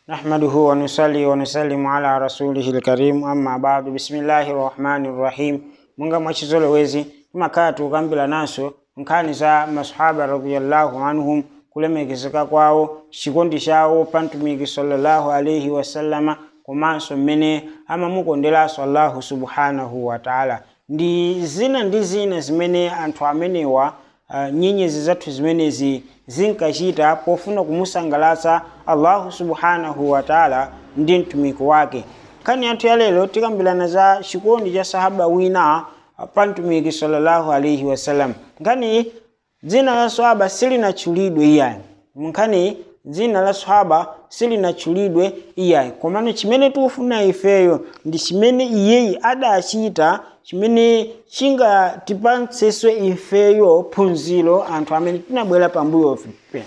نحمده ونصلي ونسلم على رسوله الكريم أما بعد بسم الله الرحمن الرحيم munga mwachizolowezi timakhala tukambira naso nkhani za masahaba radiyallahu anhum kulemekezeka kwawo chikondi chawo pa mtumiki sallallahu alaihi wasallama komanso mmene amamukonderanso allahu subhanahu wa taala ndi zina ndi zina zimene anthu amenewa uh, nyenyezi zathu zimenezi zinkachita pofuna kumusangalatsa allahu subhanahu wa taala ndi mtumiki wake nkhani yathu ya lero tikambirana za chikondi cha sahaba wina pa mtumiki sallallahu alaihi wasallam nkhani dzina la sahaba silinatchulidwe iyayi nkhani dzina la sahaba silinatchulidwe iyayi komano chimene tikufuna ifeyo ndi chimene iyeyi adachita chimene chingatipatsenso ifeyo phunziro anthu amene tinabwera pambuyo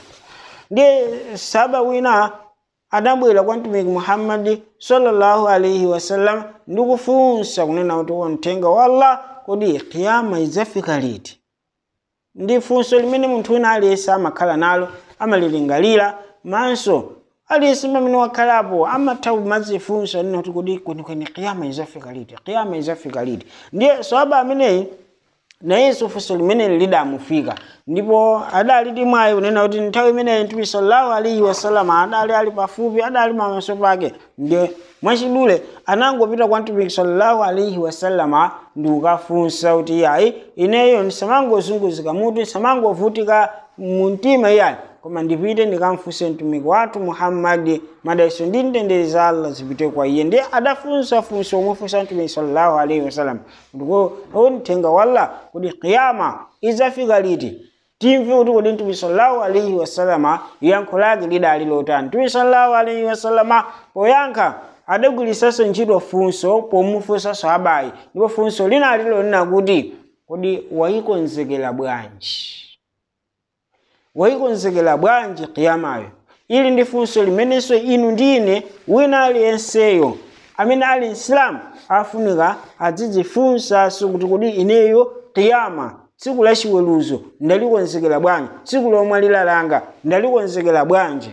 ndiye sahaba wina adabwera kwa mtumiki muhammadi sallallahu alaihi wasallam ndi kufunsa kunena kuti wamthenga wa allah kodi kiyama idzafika liti ndi funso limene munthu wina aliyense amakhala nalo amalilingalira manso aliyense pamene wakhalapo amatha kumadzifunsa nina kuti kodi kwenikweni kiyama idzafika liti kiyama idzafika liti ndiye sahaba ameneyi nayenso funso limeneli lidamufika ndipo adali ndi mwayi kunena kuti nthawi imeneyi mtume sallallahu alaihi wasallam adali ali pafupi adali pamaso pake ndiye mwachidule anangopita kwa mtumiki sallallahu alaihi wasallama ndi kukafunsa kuti yayi ineyo ndisamangozunguzika mutu ndisamangovutika mumtima iyayi koma ndipite ndikamfunse mtumiki wathu muhammadi madaiso ndi mtendere za allah zipite kwa iye ndiye adafunsa funso omwefunsa mtumiki sallallahu alaihi wasallam ndiko mthenga wa allah kuti kiyama idzafika liti timve kuti kodi mtume sallallahu alaihi wasallama yankho lake lidali lotani mtume sallallahu alaihi wasallama poyankha adagwirisanso ntchito funso pomufunsa sahabayi ndipo funso linali lonena kuti kodi wayikonzekera bwanji wayikonzekera bwanji kiyamayo ili ndi funso limenenso inu ndine wina aliyenseyo amene ali msilamu afunika adzidzifunsanso kuti kodi ineyo kiyama tsiku la chiweruzo ndalikonzekera bwanji tsiku lomwe lilalanga ndalikonzekera bwanji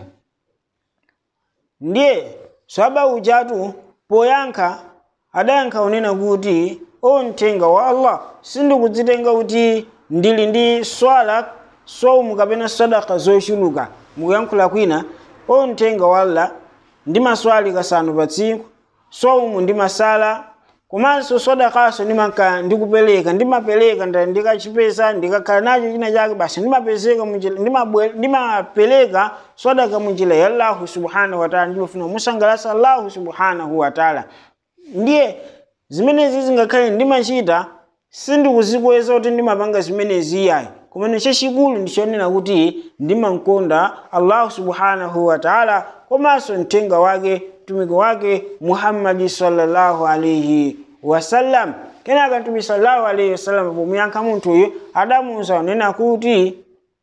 ndiye swaba ujatu poyankha adayankha unena kuti o mthenga wa allah sindikudzitenga kuti ndili ndi swala soumu kapena sadaka zochuluka mukuyankhula kwina o mthenga wa allah ndi maswali kasanu pa tsiku soumu ndi masala komanso sadakaso ndimanka ndikupereka ndimapereka ndikachipeza ndikakhala nacho china chake basi ndimapezeka ndimapereka sadaka munjira ya allahu subhanahu wataala ndimafuna musangalasa allahu subhanahu wataala ndiye zimenezi zingakhale ndimachita sindikuzikweza kuti ndimapanga zimenezi iyayi komano chachikulu ndichonena kuti ndimankonda allahu subhanahu wataala komanso mthenga wake mtumiki wake muhammadi sallallahu alaihi wasallam kenaka mtume sallallahu alaihi wasallam pomuyankha munthuyu adamuwuza unena kuti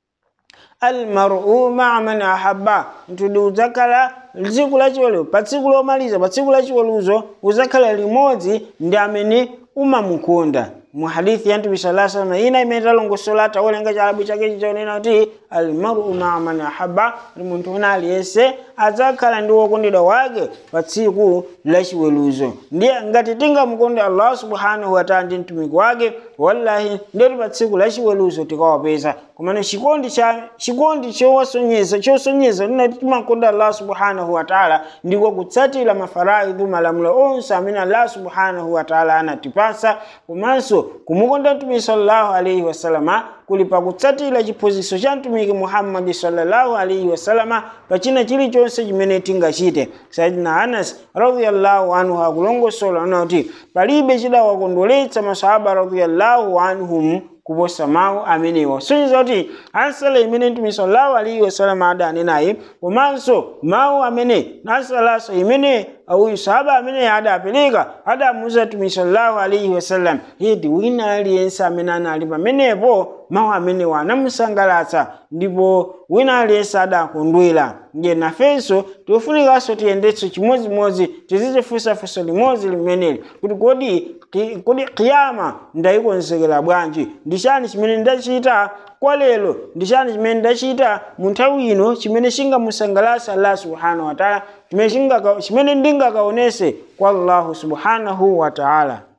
almaru maa man ahabba mtudi udzakhala tsiku lachiweruzo pa tsiku lomaliza pa tsiku lachiweruzo udzakhala limodzi ndi amene umamukonda mu hadithi ya mtume sallallahu alaihi wasallam ina imene talongosola tawerenga chalabu chake chichonena kuti almaru maa man ahabba ndi munthu wina aliyense adzakhala ndi wokondedwa wake pa tsiku lachiweruzo ndiye ngati tingamukonde allah subhanahu wataala ndi mtumiki wake wallahi ndiyoti pa tsiku lachiweruzo tikawapeza komano chikondi cha chikondi chowasonyeza chosonyeza linati timakonda allah subhanahu wataala ndiko kutsatira mafaraidhu malamulo onse amene allah subhanahu wataala anatipasa komanso kumukonda mtumiki sallallahu alaihi wasallama kuli pakutsatira chiphunzitso cha mtumiki muhammadi sallallahu alaihi wasallama pachina chilichonse chimene tingachite sayidina anas radiyallahu anhu akulongosola ona kuti palibe chidawakondweretsa masahaba radiyallahu anhum kuposa mawu amenewa sonyeza kuti ansala imene mtume sallallahu alaihi wasallam adanenayi komanso mawu amene nasalaso imene uyu sahaba amene adapereka adamuuza mtume sallallahu alaihi wasallam yedi wina aliyense amene anali pamenepo mawu amenewa anamusangalatsa ndipo wina aliyense adakondwera ndiye nafenso tikufunikanso tiyendetso chimodzimodzi tizizifunsafunso limodzi limeneli kuti kodi ki- kodi kiyama ndayikonzekera bwanji ndi chani chimene ndachita kwa lero ndi chani chimene ndachita mu nthawi ino chimene chingamusangalatsa allah subhanahu wa taala chimene chingaka- chimene ndingakaonese kwa allahu subhanahu wa taala